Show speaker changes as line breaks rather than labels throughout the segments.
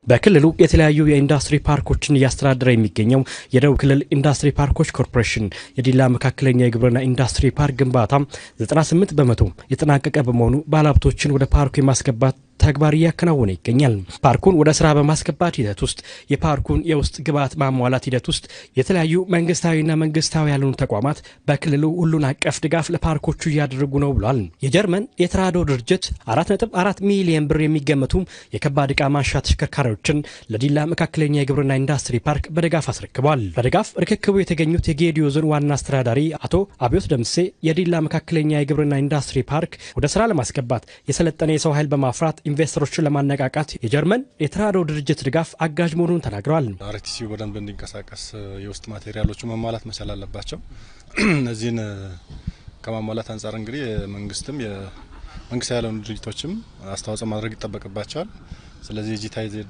በክልሉ የተለያዩ የኢንዱስትሪ ፓርኮችን እያስተዳደረ የሚገኘው የደቡብ ክልል ኢንዱስትሪ ፓርኮች ኮርፖሬሽን የዲላ መካከለኛ የግብርና ኢንዱስትሪ ፓርክ ግንባታ 98 በመቶ የተጠናቀቀ በመሆኑ ባለሀብቶችን ወደ ፓርኩ የማስገባት ተግባር እያከናወነ ይገኛል። ፓርኩን ወደ ስራ በማስገባት ሂደት ውስጥ የፓርኩን የውስጥ ግብዓት ማሟላት ሂደት ውስጥ የተለያዩ መንግስታዊና መንግስታዊ ያልሆኑ ተቋማት በክልሉ ሁሉን አቀፍ ድጋፍ ለፓርኮቹ እያደረጉ ነው ብሏል። የጀርመን የተራድኦ ድርጅት 4.4 ሚሊዮን ብር የሚገመቱ የከባድ ዕቃ ማንሻ ተሽከርካሪዎችን ለዲላ መካከለኛ የግብርና ኢንዱስትሪ ፓርክ በድጋፍ አስረክቧል። በድጋፍ ርክክቡ የተገኙት የጌዲዮ ዞን ዋና አስተዳዳሪ አቶ አብዮት ደምሴ የዲላ መካከለኛ የግብርና ኢንዱስትሪ ፓርክ ወደ ስራ ለማስገባት የሰለጠነ የሰው ኃይል በማፍራት ኢንቨስተሮችን ለማነቃቃት የጀርመን የተራድኦ ድርጅት ድጋፍ አጋዥ መሆኑን ተናግረዋል።
አርቲሲው በደንብ እንዲንቀሳቀስ የውስጥ ማቴሪያሎቹ መሟላት መቻል አለባቸው። እነዚህን ከማሟላት አንጻር እንግዲህ የመንግስትም የመንግስት ያልሆኑ ድርጅቶችም አስተዋጽኦ ማድረግ ይጠበቅባቸዋል። ስለዚህ ጂታይዜድ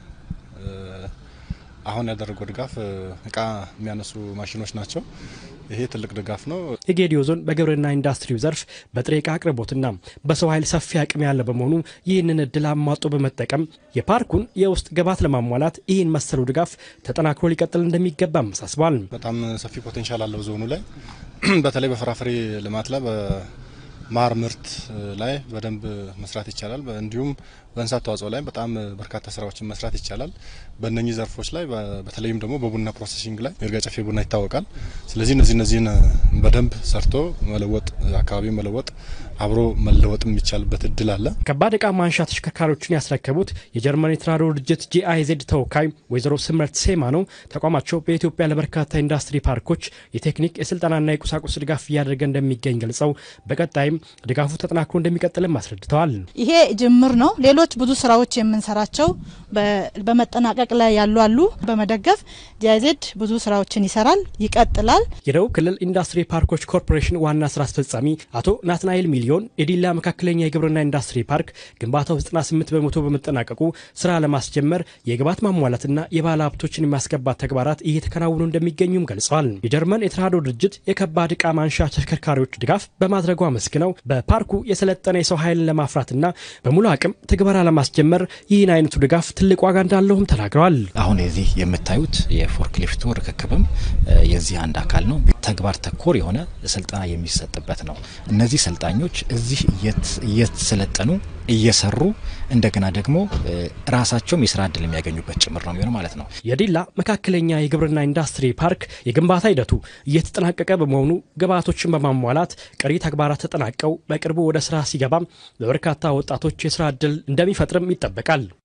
አሁን ያደረገው ድጋፍ እቃ የሚያነሱ ማሽኖች ናቸው። ይሄ ትልቅ ድጋፍ ነው።
የጌዲዮ ዞን በግብርና ኢንዱስትሪው ዘርፍ በጥሬ ዕቃ አቅርቦትና በሰው ኃይል ሰፊ አቅም ያለ በመሆኑ ይህንን እድል አሟጦ በመጠቀም የፓርኩን የውስጥ ግብዓት ለማሟላት ይህን መሰሉ ድጋፍ ተጠናክሮ ሊቀጥል እንደሚገባ አሳስቧል።
በጣም ሰፊ ፖቴንሻል አለው ዞኑ ላይ በተለይ በፍራፍሬ ልማት ላይ በማር ምርት ላይ በደንብ መስራት ይቻላል። እንዲሁም በእንስሳት ተዋጽኦ ላይ በጣም በርካታ ስራዎችን መስራት ይቻላል። በእነኚህ ዘርፎች ላይ በተለይም ደግሞ በቡና ፕሮሰሲንግ ላይ ይርጋ ጨፌ ቡና ይታወቃል። ስለዚህ እነዚህ እነዚህን በደንብ ሰርቶ መለወጥ አካባቢ መለወጥ አብሮ መለወጥ የሚቻልበት እድል አለ።
ከባድ ዕቃ ማንሻ ተሽከርካሪዎችን ያስረከቡት የጀርመን የተራድኦ ድርጅት ጂአይዜድ ተወካይ ወይዘሮ ስምረት ሴማ ነው። ተቋማቸው በኢትዮጵያ ለበርካታ ኢንዱስትሪ ፓርኮች የቴክኒክ የስልጠናና የቁሳቁስ ድጋፍ እያደረገ እንደሚገኝ ገልጸው በቀጣይም ድጋፉ ተጠናክሮ እንደሚቀጥልም አስረድተዋል።
ይሄ ጅምር ነው። ሌሎች ብዙ ስራዎች የምንሰራቸው በመጠናቀቅ ላይ ያሉ አሉ። በመደገፍ ጂአይዜድ ብዙ ስራዎችን ይሰራል፣ ይቀጥላል።
የደቡብ ክልል ኢንዱስትሪ ፓርኮች ኮርፖሬሽን ዋና ስራ አስፈጻሚ አቶ ናትናኤል ሚሊዮን የዲላ መካከለኛ የግብርና ኢንዱስትሪ ፓርክ ግንባታው 98 በመቶ በመጠናቀቁ ስራ ለማስጀመር የግብዓት ማሟላትና የባለ ሀብቶችን የማስገባት ተግባራት እየተከናወኑ እንደሚገኙም ገልጸዋል። የጀርመን የተራድኦ ድርጅት የከባድ ዕቃ ማንሻ ተሽከርካሪዎች ድጋፍ በማድረጉ አመስግነው በፓርኩ የሰለጠነ የሰው ኃይልን ለማፍራትና በሙሉ አቅም ትግበራ ለማስጀመር ይህን አይነቱ ድጋፍ ትልቅ ዋጋ እንዳለውም ተናግረዋል።
አሁን የዚህ የምታዩት የፎርክሊፍቱ ርክክብም የዚህ አንድ አካል ነው። ተግባር ተኮር የሆነ ስልጠና የሚሰጥበት ነው። እነዚህ ሰልጣኞች እዚህ እየተሰለጠኑ እየሰሩ እንደገና ደግሞ ራሳቸውም የስራ እድል የሚያገኙበት ጭምር ነው የሚሆነው ማለት ነው።
የዲላ መካከለኛ የግብርና ኢንዱስትሪ ፓርክ የግንባታ ሂደቱ እየተጠናቀቀ በመሆኑ ግብዓቶችን በማሟላት ቀሪ ተግባራት ተጠናቀው በቅርቡ ወደ ስራ ሲገባም ለበርካታ ወጣቶች የስራ እድል እንደሚፈጥርም ይጠበቃል።